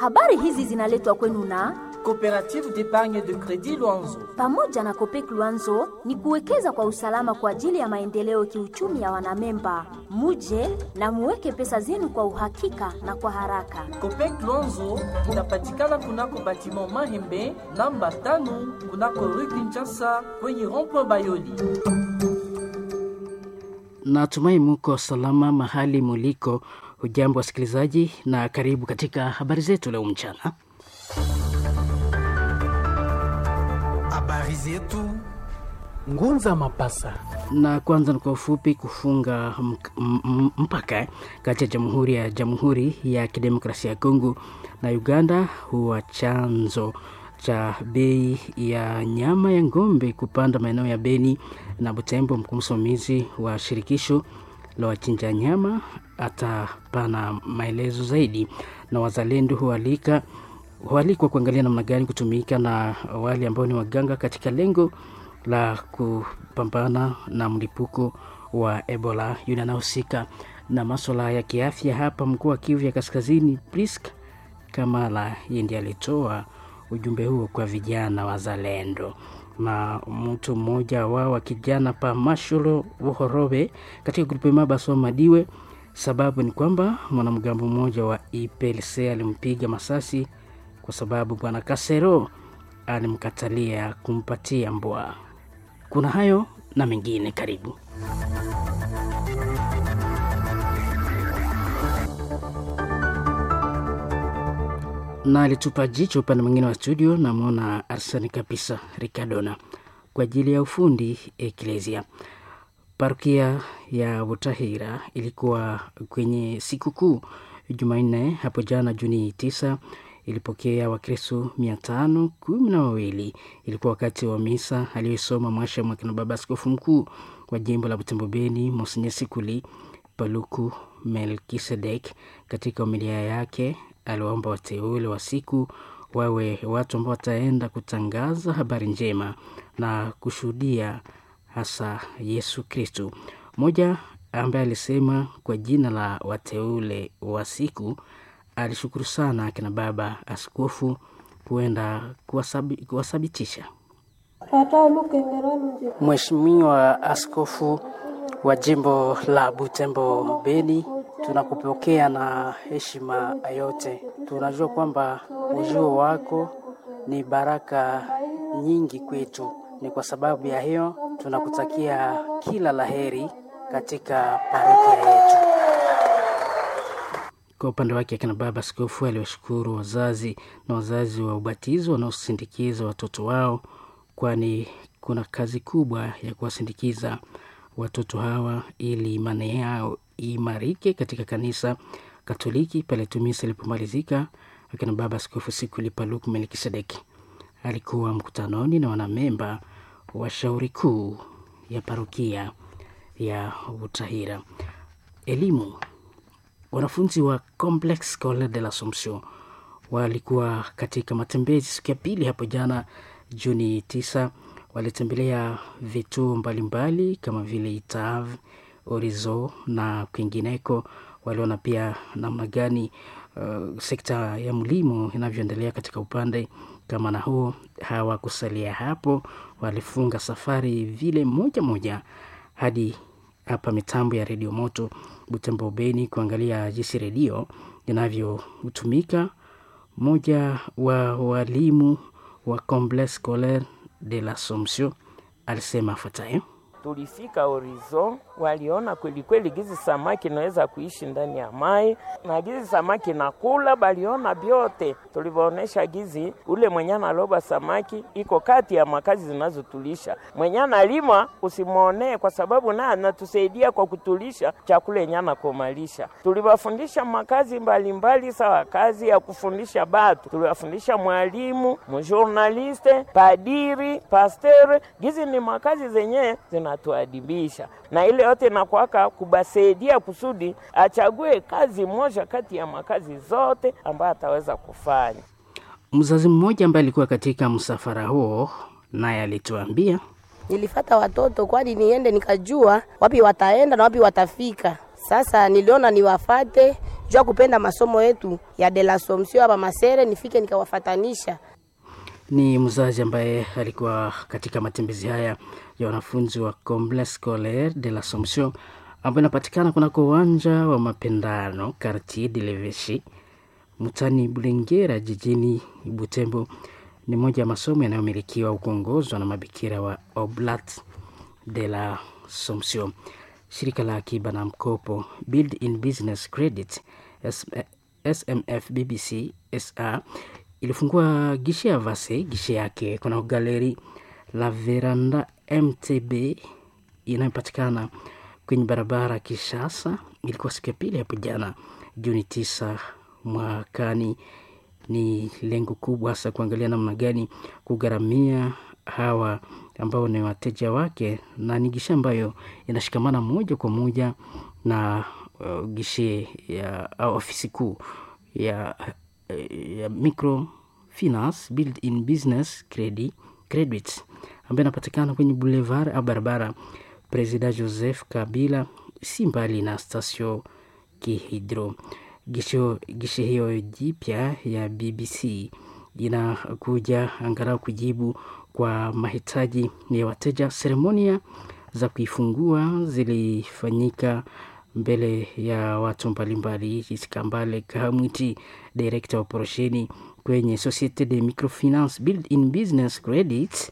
Habari hizi zinaletwa kwenu na Coopérative d'épargne de crédit Luanzo. pamoja na Kopek Luanzo ni kuwekeza kwa usalama kwa ajili ya maendeleo kiuchumi ya wanamemba. Muje na muweke pesa zenu kwa uhakika na kwa haraka. Copec Luanzo inapatikana kunako batiment Mahembe namba tano kunako rue Kinshasa kwenye rond-point Bayoli. Natumai muko salama mahali muliko. Hujambo wasikilizaji, na karibu katika habari zetu leo mchana. Habari zetu Ngunza Mapasa. Na kwanza ni kwa ufupi, kufunga mk- m- m- mpaka kati ya Jamhuri ya Jamhuri ya Kidemokrasia ya Kongo na Uganda huwa chanzo cha bei ya nyama ya ng'ombe kupanda maeneo ya Beni na Butembo. Mkuu msimamizi wa shirikisho la wachinja nyama atapana maelezo zaidi, na wazalendo hualika hualikwa kuangalia namna gani kutumika na wale ambao ni waganga katika lengo la kupambana na mlipuko wa Ebola. Yule anahusika na maswala ya kiafya hapa mkoa wa Kivu ya Kaskazini, Prisk Kamala, yeye ndiye alitoa ujumbe huo kwa vijana wazalendo na mtu mmoja wao wa kijana pa Masholo Wohorobe katika grupu Mabaso Madiwe. Sababu ni kwamba mwanamgambo mmoja wa IPLC alimpiga masasi kwa sababu bwana Kasero alimkatalia kumpatia mbwa. Kuna hayo na mengine, karibu. na alitupa jicho upande mwingine wa studio, namwona Arsani kabisa Ricardona kwa ajili ya ufundi Eklesia. Parokia ya Butahira ilikuwa kwenye sikukuu Jumanne hapo jana Juni tisa ilipokea Wakristo mia tano kumi na wawili. Ilikuwa wakati wa misa aliyosoma mwasha mwakina baba askofu mkuu wa jimbo la Butembo Beni Monsenye Sikuli Paluku Melkisedek. Katika homilia yake aliwaomba wateule wa siku wawe watu ambao wataenda kutangaza habari njema na kushuhudia hasa Yesu Kristu. Mmoja ambaye alisema kwa jina la wateule wa siku alishukuru sana akina baba askofu kuenda kuwasabi- kuwasabitisha. Mheshimiwa Askofu wa jimbo la Butembo Beni, tunakupokea na heshima yote. Tunajua kwamba ujio wako ni baraka nyingi kwetu. Ni kwa sababu ya hiyo tunakutakia kila laheri katika parokia yetu. Kwa upande wake akina baba askofu aliwashukuru wazazi na wazazi wa ubatizo wanaosindikiza watoto wao, kwani kuna kazi kubwa ya kuwasindikiza watoto hawa ili imani yao iimarike katika kanisa Katoliki. Pale tumisa ilipomalizika, akina baba askofu Sikuli Paluku Melkisedeki alikuwa mkutanoni na wanamemba wa shauri kuu ya parokia ya Butahira. Elimu wanafunzi wa Complex Scolaire de l'Assomption walikuwa katika matembezi siku ya pili hapo jana Juni tisa. Walitembelea vituo mbalimbali kama vile Itav, Orizo na kwingineko. Waliona pia namna gani uh, sekta ya mlimo inavyoendelea katika upande kama na huo. Hawakusalia hapo, walifunga safari vile moja moja hadi hapa mitambo ya redio moto Butembo Beni kuangalia jinsi redio inavyotumika. Mmoja wa walimu wa Complexe Scolaire de l'Assomption alisema afuatayo. tulifika Horizon, waliona kweli kweli gizi samaki inaweza kuishi ndani ya mai na gizi samaki nakula, baliona vyote. Tulivyoonesha gizi ule mwenye analoba samaki iko kati ya makazi zinazotulisha. Mwenye analima usimwonee, kwa sababu naye anatusaidia kwa kutulisha chakula yenye anakomalisha. Tuliwafundisha makazi mbalimbali, sawa kazi ya kufundisha batu, tuliwafundisha mwalimu, mjournaliste, padiri, pasteur. Gizi ni makazi zenye zinatuadibisha, na ile yote nakwaka kubasaidia kusudi achague kazi moja kati ya makazi zote ambayo ataweza kufanya. Mzazi mmoja ambaye alikuwa katika msafara huo naye alituambia Nilifata watoto kwani niende nikajua wapi wataenda na wapi watafika. Sasa niliona niwafate juu ya kupenda masomo yetu ya de la Somption hapa Masere, nifike nikawafatanisha. Ni mzazi ambaye alikuwa katika matembezi haya ya wanafunzi wa Complexe Scolaire de l'Assomption ambayo inapatikana kunako uwanja wa mapendano Quartier de l'Eveche mtani Bulengera jijini Butembo. Ni moja ya masomo yanayomilikiwa au kuongozwa na mabikira wa Oblat de la Somption. Shirika la akiba na mkopo Build in Business Credit SMF BBC SA ilifungua gishe ya Vase gishe yake kuna galeri la Veranda MTB inayopatikana kwenye barabara Kishasa. Ilikuwa siku ya pili hapo jana Juni tisa mwakani. Ni lengo kubwa hasa kuangalia namna gani kugharamia hawa ambao ni wateja wake, na ni gishe ambayo inashikamana moja kwa moja na uh, gishe ya au ofisi kuu ya, ya microfinance build in business credit, credit ambayo inapatikana kwenye boulevard au barabara President Joseph Kabila, si mbali na station Kihidro. Gisho, gishe hiyo jipya ya BBC inakuja angalau kujibu kwa mahitaji ya wateja. Seremonia za kuifungua zilifanyika mbele ya watu mbalimbali. Isikambale Kahamwiti, director wa operesheni kwenye Societe de Microfinance Build in Business Credit,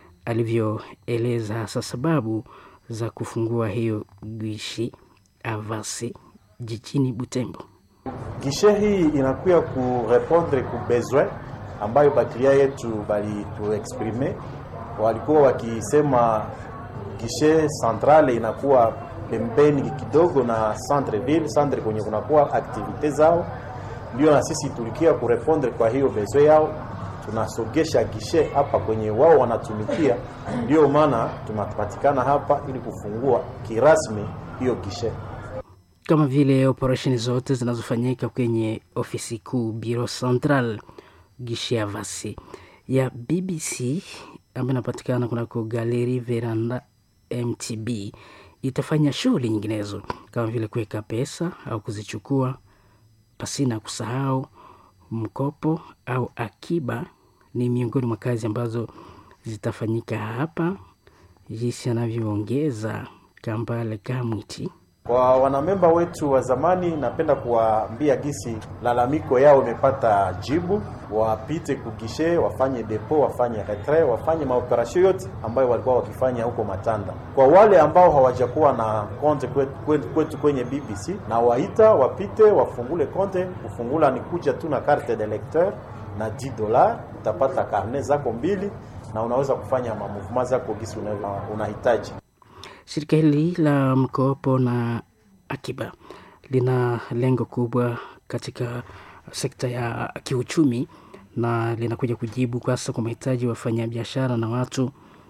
alivyoeleza hasa sababu za kufungua hiyo gishi avasi jijini Butembo. Gishe hii inakuya kurepondre ku besoin ambayo baklia yetu bali tuexprime, walikuwa wakisema gishe centrale inakuwa pembeni kidogo na centre ville, centre kwenye kunakuwa aktivite zao, ndio na sisi tulikia kurepondre kwa hiyo besoin yao, tunasogesha gishe hapa kwenye wao wanatumikia. Ndio maana tunapatikana hapa ili kufungua kirasmi hiyo gishe kama vile operesheni zote zinazofanyika kwenye ofisi kuu Bureau Central gishe ya vasi ya BBC ambayo inapatikana kunako Galeri Veranda MTB itafanya shughuli nyinginezo kama vile kuweka pesa au kuzichukua, pasina kusahau mkopo au akiba. Ni miongoni mwa kazi ambazo zitafanyika hapa, jinsi anavyoongeza Kambale Kamwiti. Kwa wanamemba wetu wa zamani, napenda kuwaambia gisi lalamiko yao imepata jibu, wapite kugishe, wafanye depo, wafanye retrait, wafanye maoperasio yote ambayo walikuwa wakifanya huko Matanda. Kwa wale ambao hawajakuwa na konte kwetu, kwetu kwenye BBC na waita wapite, wafungule konte. Kufungula ni kuja tu na carte de lecteur na 10 dollars, utapata karne zako mbili na unaweza kufanya mamuvema zako gisi unahitaji. Shirika hili la mkopo na akiba lina lengo kubwa katika sekta ya kiuchumi na linakuja kujibu hasa kwa mahitaji ya wafanyabiashara na watu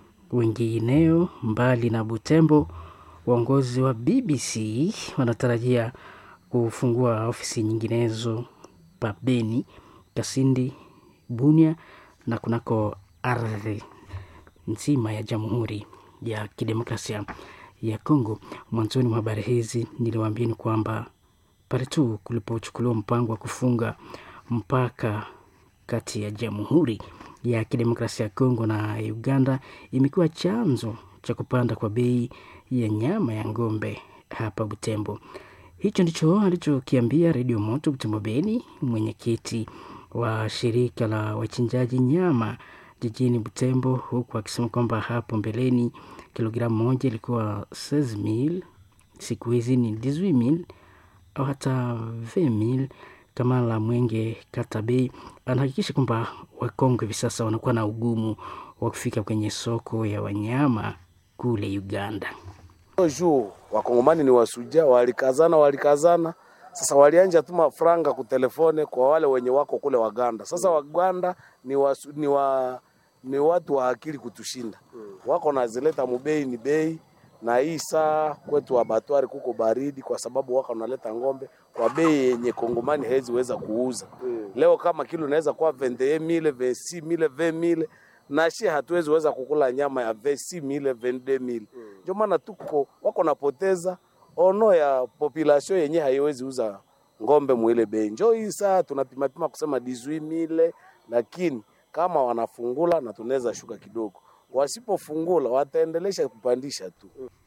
wengineo mbali na Butembo. Waongozi wa BBC wanatarajia kufungua ofisi nyinginezo pa Beni, Kasindi, Bunia na kunako ardhi nzima ya Jamhuri ya Kidemokrasia ya Kongo. Mwanzoni mwa habari hizi niliwaambieni kwamba pale tu kulipochukuliwa mpango wa kufunga mpaka kati ya Jamhuri ya Kidemokrasia ya Kongo na Uganda, imekuwa chanzo cha kupanda kwa bei ya nyama ya ng'ombe hapa Butembo. Hicho ndicho alichokiambia Redio Moto Butembo Beni, mwenyekiti wa shirika la wachinjaji nyama jijini Butembo, huku akisema kwamba hapo mbeleni kilogramu moja ilikuwa 16000 siku hizi ni 18000 au hata 20000. Kama la Mwenge Katabei anahakikisha kwamba Wakongo hivi sasa wanakuwa na ugumu wa kufika kwenye soko ya wanyama kule Uganda. juu wakongomani ni wasuja, walikazana walikazana, sasa walianja tuma franga kutelefone kwa wale wenye wako kule Waganda. Sasa Waganda ni, wasu, ni, wa, ni watu wa akili kutushinda, wako nazileta mubei ni bei na hii saa kwetu abatwari kuko baridi, kwa sababu wako naleta ng'ombe kwa bei yenye kongomani hawezi weza kuuza. Leo kama kilo inaweza kuwa 21000 26000 20000 na shi hatuwezi weza kukula nyama ya 26000 22000 ndio maana tuko wako napoteza ono ya population yenye haiwezi uza ngombe mwile bei. Njo hii saa tunapima pima kusema 18000 lakini kama wanafungula na tunaweza shuka kidogo, wasipofungula wataendelesha kupandisha tu.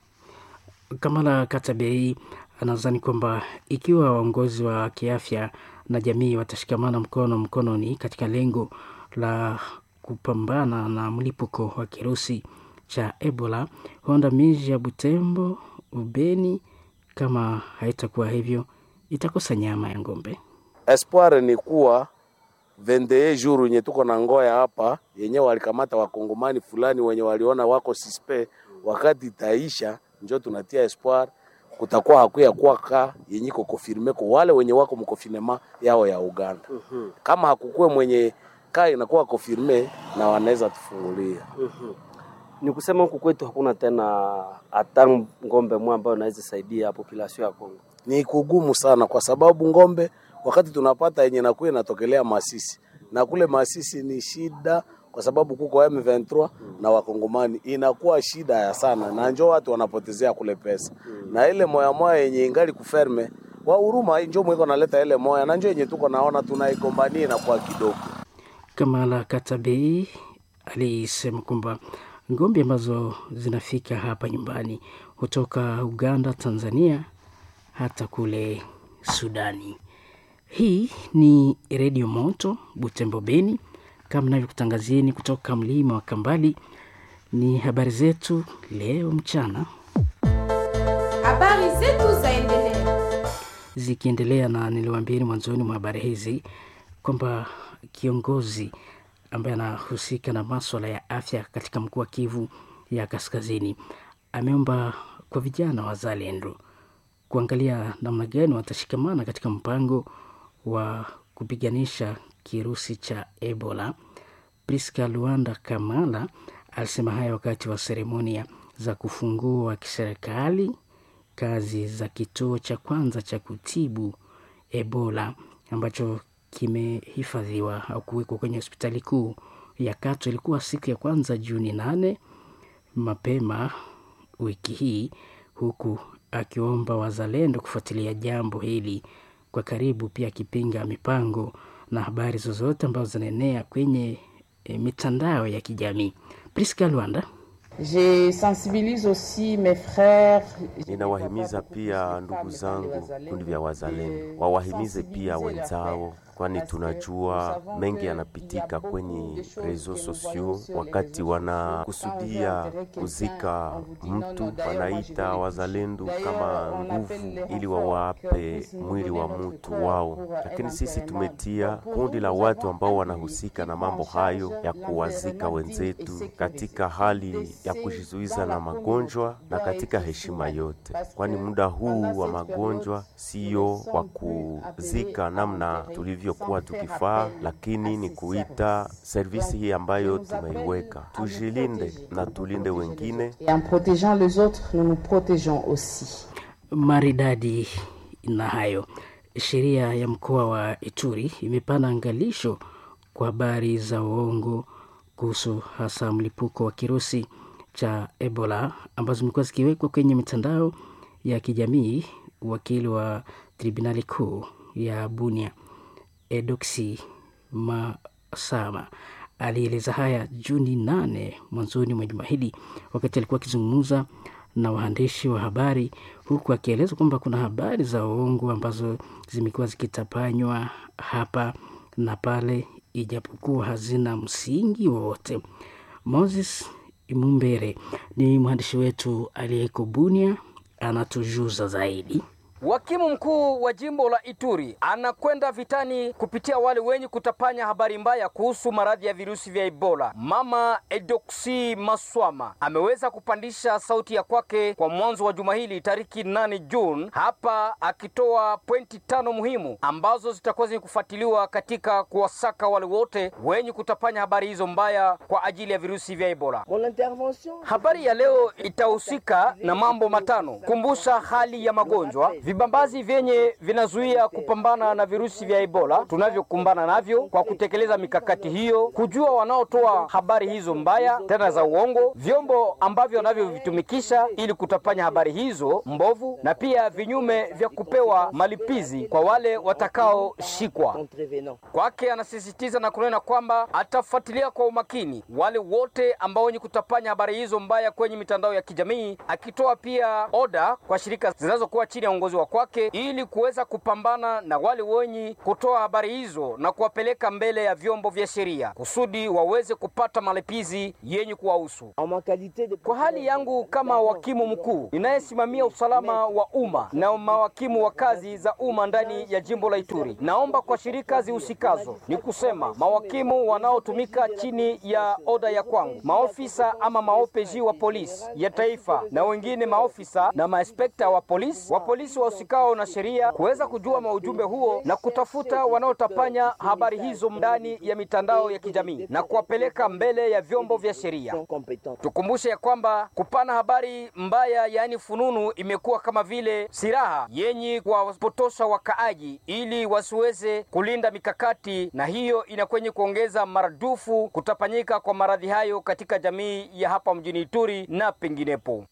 Kamala Katabei anadhani kwamba ikiwa waongozi wa kiafya na jamii watashikamana mkono mkononi katika lengo la kupambana na mlipuko wa kirusi cha Ebola, huenda miji ya Butembo, Ubeni, kama haitakuwa hivyo, itakosa nyama ya ng'ombe. Espoir ni kuwa vendee juru yenye tuko na ngoya hapa yenye walikamata wakongomani fulani wenye waliona wako sispe, wakati itaisha njo tunatia espoir kutakuwa hakuya kwaka yenye iko confirme kwa wale wenye wako mkonfinema yao ya Uganda. Kama hakukuwe mwenye kaa inakuwa confirme na wanaweza tufungulia. Ni kusema huku kwetu hakuna tena hata ngombe mmoja ambayo inaweza saidia population ya Kongo. Ni kugumu sana kwa sababu ngombe wakati tunapata yenye nakuwa inatokelea Masisi na kule Masisi ni shida kwa sababu kuko M23 na wakongomani inakuwa shida ya sana, na njo watu wanapotezea kule pesa na ile moya moya yenye ingali kuferme wa huruma njo mwiko naleta ile moya na njo yenye tuko naona tunaigombania na kwa kidogo. Kamala Katabei alisema kwamba ngombe ambazo zinafika hapa nyumbani kutoka Uganda, Tanzania hata kule Sudani. Hii ni Redio Moto Butembo Beni, kama navyokutangazieni kutoka mlima wa Kambali. Ni habari zetu leo mchana, Habari zetu zaendelea. zikiendelea na niliwaambieni mwanzoni mwa habari hizi kwamba kiongozi ambaye anahusika na maswala ya afya katika mkoa wa Kivu ya Kaskazini ameomba kwa vijana wazalendo kuangalia namna gani watashikamana katika mpango wa kupiganisha kirusi cha Ebola. Priska Luanda Kamala alisema haya wakati wa seremonia za kufungua kiserikali kazi za kituo cha kwanza cha kutibu Ebola ambacho kimehifadhiwa au kuwekwa kwenye hospitali kuu ya Kato. Ilikuwa siku ya kwanza Juni nane mapema wiki hii, huku akiomba wazalendo kufuatilia jambo hili kwa karibu, pia akipinga mipango na habari zozote ambazo zinaenea kwenye e, mitandao ya kijamii. Priska Lwanda. Je sensibilise aussi mes frères. Ninawahimiza pia ndugu zangu kundi vya wazalendo wawahimize pia wenzao, kwani tunajua mengi yanapitika kwenye reseaux sociaux. Wakati wanakusudia kuzika mtu, wanaita wazalendo kama nguvu ili wawape mwili wa mtu wao, lakini sisi tumetia kundi la watu ambao wanahusika na mambo hayo ya kuwazika wenzetu katika hali ya kujizuiza na magonjwa na katika heshima yote, kwani muda huu wa magonjwa sio wa kuzika namna tulivyokuwa tukifaa, lakini ni kuita servisi hii ambayo tumeiweka, tujilinde na tulinde wengine. Et en protégeant les autres, nous nous protégeons aussi. Maridadi na hayo, sheria ya mkoa wa Ituri imepana angalisho kwa habari za uongo kuhusu hasa mlipuko wa kirusi cha Ebola ambazo zimekuwa zikiwekwa kwenye mitandao ya kijamii. Wakili wa tribunali kuu ya Bunia Edoksi Masama alieleza haya Juni nane mwanzoni mwa juma hili wakati alikuwa akizungumza na waandishi wa habari, huku akieleza kwamba kuna habari za uongo ambazo zimekuwa zikitapanywa hapa na pale, ijapokuwa hazina msingi wowote. Moses Mumbere ni mwandishi wetu aliyeko Bunia, anatujuza zaidi. Hakimu mkuu wa jimbo la Ituri anakwenda vitani kupitia wale wenye kutapanya habari mbaya kuhusu maradhi ya virusi vya Ebola. Mama Edoksi Maswama ameweza kupandisha sauti ya kwake kwa mwanzo wa juma hili tariki 8 Juni, hapa akitoa pointi tano muhimu ambazo zitakuwa zenye kufuatiliwa katika kuwasaka wale wote wenye kutapanya habari hizo mbaya kwa ajili ya virusi vya Ebola. Habari ya leo itahusika na mambo matano: kumbusha hali ya magonjwa vibambazi vyenye vinazuia kupambana na virusi vya Ebola tunavyokumbana navyo kwa kutekeleza mikakati hiyo, kujua wanaotoa habari hizo mbaya tena za uongo, vyombo ambavyo wanavyovitumikisha ili kutapanya habari hizo mbovu, na pia vinyume vya kupewa malipizi kwa wale watakaoshikwa. Kwake anasisitiza na kunena kwamba atafuatilia kwa umakini wale wote ambao wenye kutapanya habari hizo mbaya kwenye mitandao ya kijamii, akitoa pia oda kwa shirika zinazokuwa chini ya uongozi wa kwake ili kuweza kupambana na wale wenye kutoa habari hizo na kuwapeleka mbele ya vyombo vya sheria kusudi waweze kupata malipizi yenye kuwahusu. Kwa hali yangu kama wakimu mkuu ninayesimamia usalama wa umma na mawakimu wa kazi za umma ndani ya jimbo la Ituri, naomba kwa shirika zihusikazo, ni kusema mawakimu wanaotumika chini ya oda ya kwangu, maofisa ama maopeji wa polisi ya taifa na wengine maofisa na maespekta wa polisi wa polisi wahusikao na sheria kuweza kujua maujumbe huo na kutafuta wanaotapanya habari hizo ndani ya mitandao ya kijamii na kuwapeleka mbele ya vyombo vya sheria. Tukumbushe ya kwamba kupana habari mbaya, yaani fununu, imekuwa kama vile silaha yenye kuwapotosha wakaaji ili wasiweze kulinda mikakati, na hiyo inakwenye kuongeza maradufu kutapanyika kwa maradhi hayo katika jamii ya hapa mjini Ituri na penginepo.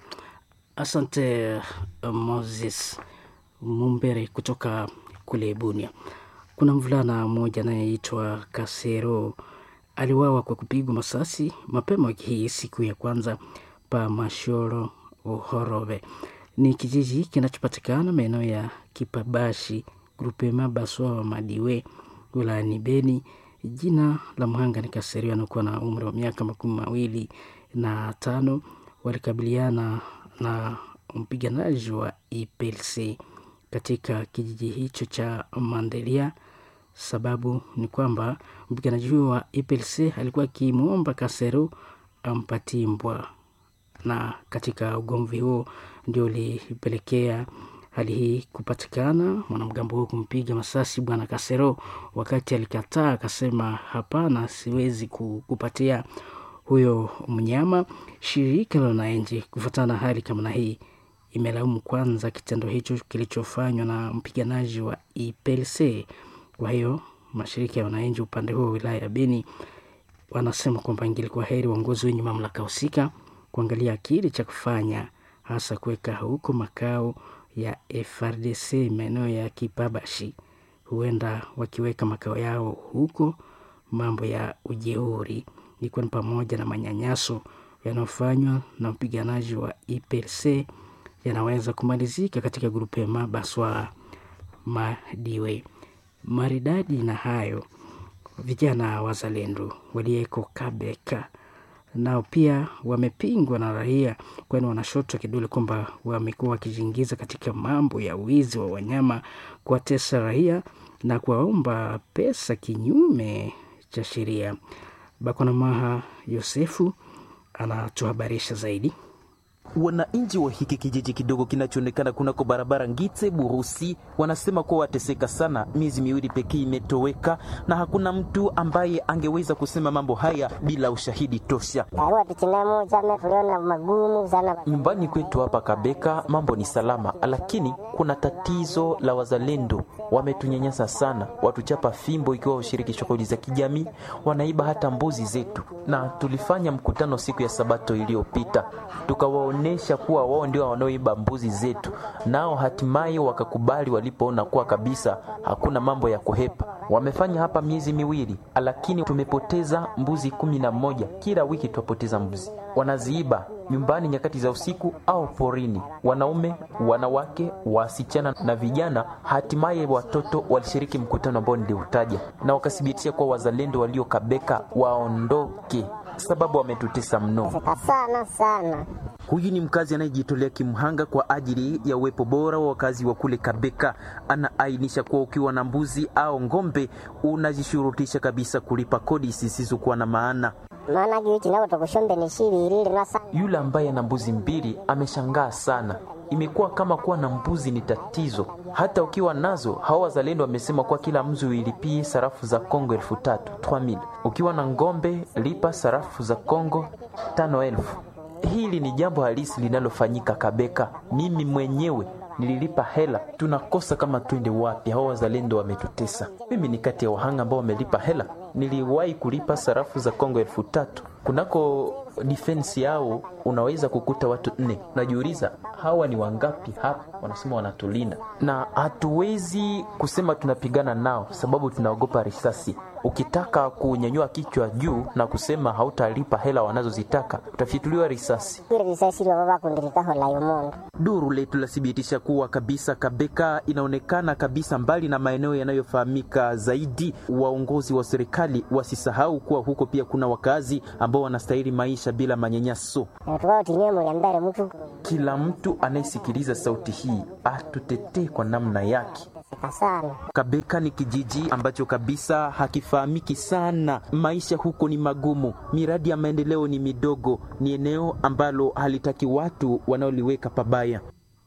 Asante Moses Mumbere kutoka kule Bunia. Kuna mvulana mmoja anayeitwa Kasero aliwawa kwa kupigwa masasi mapema wiki hii siku ya kwanza pa Mashoro Uhorove. Ni kijiji kinachopatikana maeneo ya Kipabashi grupema Baswa wa Madiwe wilayani Beni. Jina la mhanga ni Kasero, anakuwa na umri wa miaka makumi mawili na tano. Walikabiliana na mpiganaji wa IPLC katika kijiji hicho cha Mandelia. Sababu ni kwamba mpiganaji huyo wa IPLC alikuwa akimwomba Kasero ampatie mbwa, na katika ugomvi huo ndio ulipelekea hali hii kupatikana, mwanamgambo huo kumpiga masasi bwana Kasero. Wakati alikataa akasema, hapana, siwezi kupatia huyo mnyama. Shirika la wananchi kufuatana na hali kama na hii imelaumu kwanza kitendo hicho kilichofanywa na mpiganaji wa IPLC. Kwa hiyo mashirika ya wananchi upande huo wa wilaya ya Beni wanasema kwamba ingilikuwa heri uongozi wenye mamlaka husika kuangalia kile cha kufanya, hasa kuweka huko makao ya FRDC maeneo ya Kipabashi. Huenda wakiweka makao yao huko, mambo ya ujeuri ikiwa ni pamoja na manyanyaso yanayofanywa na mpiganaji wa IPLC yanaweza kumalizika katika grupema Baswa Madiwe. Maridadi na hayo, vijana wazalendo waliyeko Kabeka nao pia wamepingwa na raia, kwani wanashotwa kidole kwamba wamekuwa wakijiingiza katika mambo ya wizi wa wanyama, kuwatesa raia na kuwaomba pesa kinyume cha sheria. Bakonamaha Yosefu anatuhabarisha zaidi. Wananchi wa hiki kijiji kidogo kinachoonekana kunako barabara Ngite Burusi wanasema kuwa wateseka sana. Miezi miwili pekee imetoweka na hakuna mtu ambaye angeweza kusema mambo haya bila ushahidi tosha. Nyumbani kwetu hapa Kabeka mambo ni salama, lakini kuna tatizo la wazalendo. Wametunyanyasa sana, watuchapa fimbo ikiwa ushiriki shughuli za kijamii, wanaiba hata mbuzi zetu, na tulifanya mkutano siku ya Sabato iliyopita tukawa onesha kuwa wao ndio wanaoiba mbuzi zetu, nao hatimaye wakakubali walipoona kuwa kabisa hakuna mambo ya kuhepa. Wamefanya hapa miezi miwili, lakini tumepoteza mbuzi kumi na moja. Kila wiki twapoteza mbuzi, wanaziiba nyumbani nyakati za usiku au porini. Wanaume, wanawake, wasichana na vijana, hatimaye watoto walishiriki mkutano ambao niliutaja, na wakathibitisha kuwa wazalendo waliokabeka waondoke sababu wametutesa mno sana sana. Huyu ni mkazi anayejitolea kimhanga kwa ajili ya uwepo bora wa wakazi wa kule Kabeka. Anaainisha kuwa ukiwa na mbuzi au ng'ombe unajishurutisha kabisa kulipa kodi zisizokuwa na maana. Yule ambaye ana mbuzi mbili ameshangaa sana. Imekuwa kama kuwa na mbuzi ni tatizo. Hata ukiwa nazo, hawa wazalendo wamesema kuwa kila mzi uilipie sarafu za Kongo elfu tatu 3000. Ukiwa na ng'ombe lipa sarafu za Kongo tano elfu. Hili ni jambo halisi linalofanyika Kabeka. Mimi mwenyewe nililipa hela, tunakosa kama twende wapi. Hao wazalendo wametutesa. Mimi ni kati ya wahanga ambao wamelipa hela. Niliwahi kulipa sarafu za Kongo elfu tatu kunako defense yao unaweza kukuta watu nne. Najiuliza hawa ni wangapi hapa? Wanasema wanatulinda, na hatuwezi kusema tunapigana nao sababu tunaogopa risasi. Ukitaka kunyanyua kichwa juu na kusema hautalipa hela wanazozitaka utafituliwa risasi. Duru letu lathibitisha kuwa kabisa Kabeka inaonekana kabisa mbali na maeneo yanayofahamika zaidi. Waongozi wa serikali wasisahau kuwa huko pia kuna wakazi ambao wanastahili maisha bila manyanyaso. Kila mtu anayesikiliza sauti hii atutetee kwa namna yake. Kabeka ni kijiji ambacho kabisa hakifahamiki sana. Maisha huko ni magumu, miradi ya maendeleo ni midogo, ni eneo ambalo halitaki watu wanaoliweka pabaya.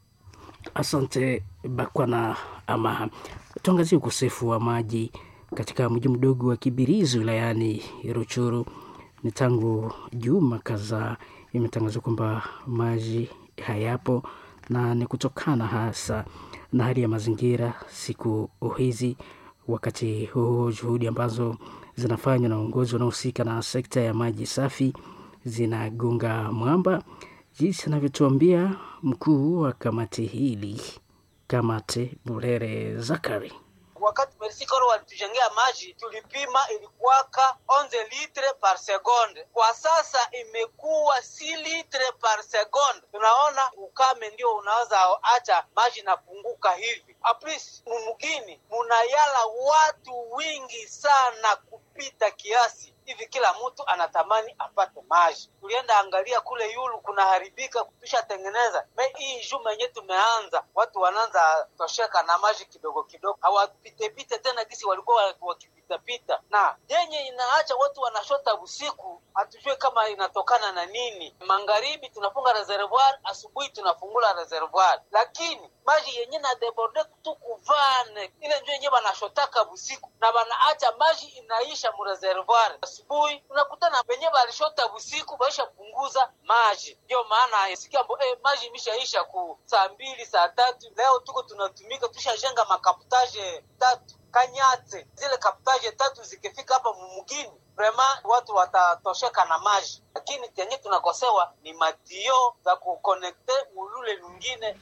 Asante Bakwana. Ama tuangazie ukosefu wa maji katika mji mdogo wa Kibirizi wilayani Ruchuru. Ni tangu juma kadhaa imetangazwa kwamba maji hayapo na ni kutokana hasa na hali ya mazingira siku hizi. Wakati huo juhudi ambazo zinafanywa na uongozi wanaohusika na sekta ya maji safi zinagonga mwamba, jinsi anavyotuambia mkuu wa kamati hili, Kamate Burere Zakari. Wakati Mersikoro walitujengea maji tulipima, ilikuwaka 11 litre par seconde. Kwa sasa imekuwa si litre par seconde. Tunaona ukame ndio unaweza acha maji napunguka hivi. Aplis mumugini munayala watu wingi sana kupita kiasi hivi, kila mtu anatamani apate maji. Tulienda angalia kule yulu kunaharibika, tushatengeneza me hii juma yenye tumeanza, watu wanaanza tosheka na maji kidogo kidogo, hawapitepite tena gisi walikuwa wakipitapita, na yenye inaacha watu wanashota usiku, hatujue kama inatokana na nini. Magharibi tunafunga reservoir, asubuhi tunafungula reservoir, lakini maji yenye na deborde tu kuvane ile njo yenye banashotaka busiku na banaacha maji inaisha mu reservoir asubuhi, unakutana wenye balishota busiku baisha punguza maji. Ndio maana sikia mbo eh, maji imeshaisha ku saa mbili saa tatu. Leo tuko tunatumika, tushajenga makaputaje tatu Kanyate, zile kaputaje tatu zikifika hapa mumugini vrema watu watatosheka na maji, lakini tenye tunakosewa ni matio za kukonekte mulule lungine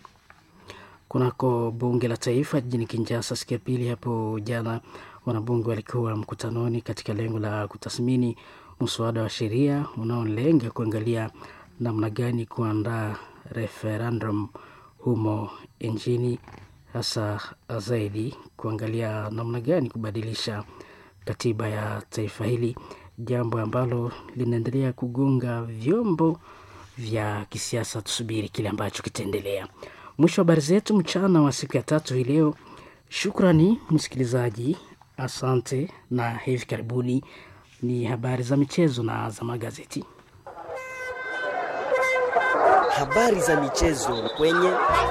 kunako bunge la taifa jijini Kinshasa siku ya pili hapo jana, wanabunge walikuwa mkutanoni katika lengo la kutathmini mswada wa sheria unaolenga kuangalia namna gani kuandaa referendum humo nchini, hasa zaidi kuangalia namna gani kubadilisha katiba ya taifa hili, jambo ambalo linaendelea kugonga vyombo vya kisiasa. Tusubiri kile ambacho kitaendelea. Mwisho wa habari zetu mchana wa siku ya tatu hii leo. Shukrani msikilizaji, asante, na hivi karibuni ni habari za michezo na za magazeti. Habari za michezo kwenye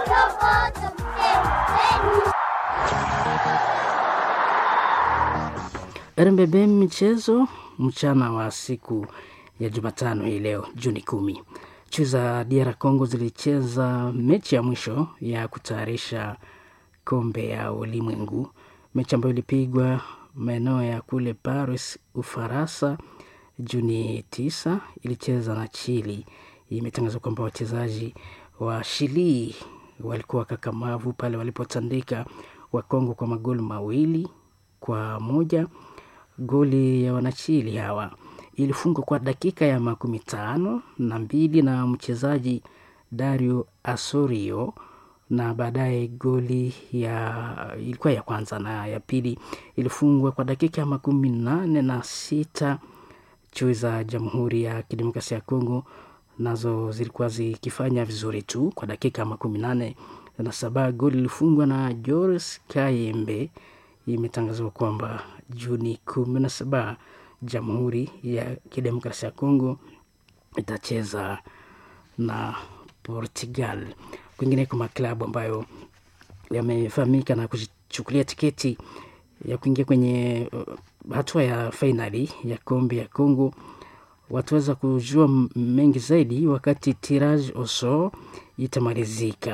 RMBB michezo mchana wa siku ya Jumatano hii leo Juni kumi. Nchi za DR Congo zilicheza mechi ya mwisho ya kutayarisha kombe ya ulimwengu, mechi ambayo ilipigwa maeneo ya kule Paris, Ufaransa, Juni tisa. Ilicheza na Chili. Imetangazwa kwamba wachezaji wa Chili walikuwa kakamavu pale walipotandika wa Kongo kwa magoli mawili kwa moja. Goli ya wanachili hawa ilifungwa kwa dakika ya makumi tano na mbili na mchezaji Dario Asorio, na baadaye goli ya ilikuwa ya kwanza na ya pili ilifungwa kwa dakika ya makumi nane na sita. Chui za Jamhuri ya Kidemokrasia ya Kongo nazo zilikuwa zikifanya vizuri tu kwa dakika ya makumi nane na saba. Goli ilifungwa na Joris Kayembe. Imetangazwa kwamba Juni kumi na saba Jamhuri ya Kidemokrasia ya Kongo itacheza na Portugal. Kwingineko, maklabu ambayo yamefahamika na kujichukulia tiketi ya kuingia kwenye uh, hatua ya fainali ya kombe ya Kongo wataweza kujua mengi zaidi wakati tirage au sort itamalizika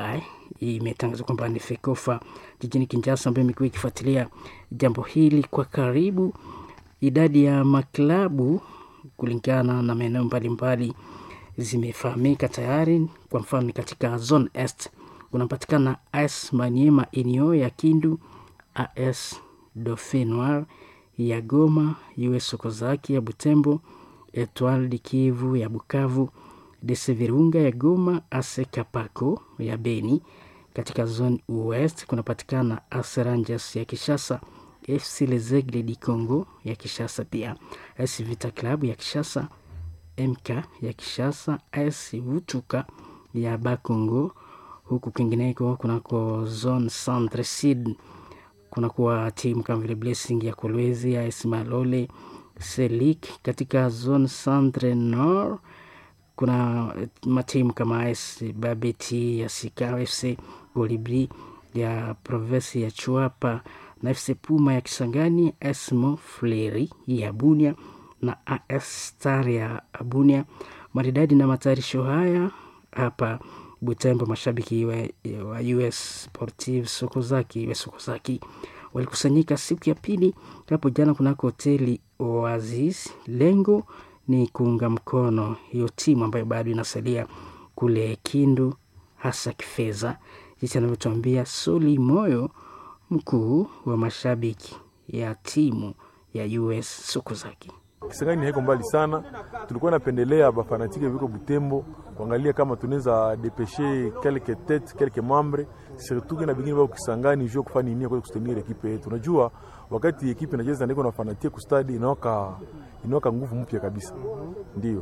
imetangaza kwamba ni FECOFA jijini Kinshasa ambayo imekuwa ikifuatilia jambo hili kwa karibu. Idadi ya maklabu kulingana na maeneo mbalimbali zimefahamika tayari. Kwa mfano katika zone est kunapatikana AS Maniema Inio ya Kindu, AS Dauphin Noir ya Goma, US Sokozaki ya Butembo, Etoile du Kivu ya Bukavu, DC Virunga ya Goma, AS Kapako ya Beni. Katika zone ouest kunapatikana AS Rangers ya Kishasa, FC Les Aigles du Congo ya Kishasa, pia AS Vita Club ya Kishasa, MK ya Kishasa, AS Vutuka ya Bakongo. Huku kwingineko kunako zone centre sud kunakuwa timu kama vile Blessing ya Kolwezi, AS Malole, Selik. Katika zone centre nord kuna matimu kama AS Babeti ya Sika, FC Golibri ya provinsi ya Chuapa na FC Puma ya Kisangani, AS Mofleri ya Bunia na AS Star ya Bunia. Maridadi na matayarisho haya hapa Butembo, mashabiki wa, wa US Sportive Sokozaki US Sokozaki walikusanyika siku ya pili hapo jana kunako hoteli Oasis. Lengo ni kuunga mkono hiyo timu ambayo bado inasalia kule Kindu, hasa kifedha, jinsi anavyotuambia Soli Moyo, mkuu wa mashabiki ya timu ya US Sokozaki. Kisangani haiko mbali sana, tulikuwa napendelea bafanatike viko Butembo kuangalia kama tunaweza depeshe kelke tete kelke mambre surtout na bingine bao Kisangani juu kufanya nini kwa kustenir ekipe yetu. Unajua wakati ekipe inacheza ndiko na fanatique ku stadi inaoka inaoka nguvu mpya kabisa. Ndio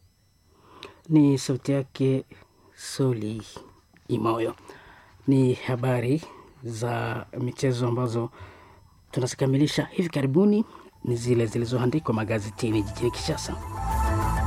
ni sauti yake Soli Imoyo. Ni habari za michezo ambazo tunazikamilisha hivi karibuni, ni zile zilizoandikwa magazetini jijini Kinshasa.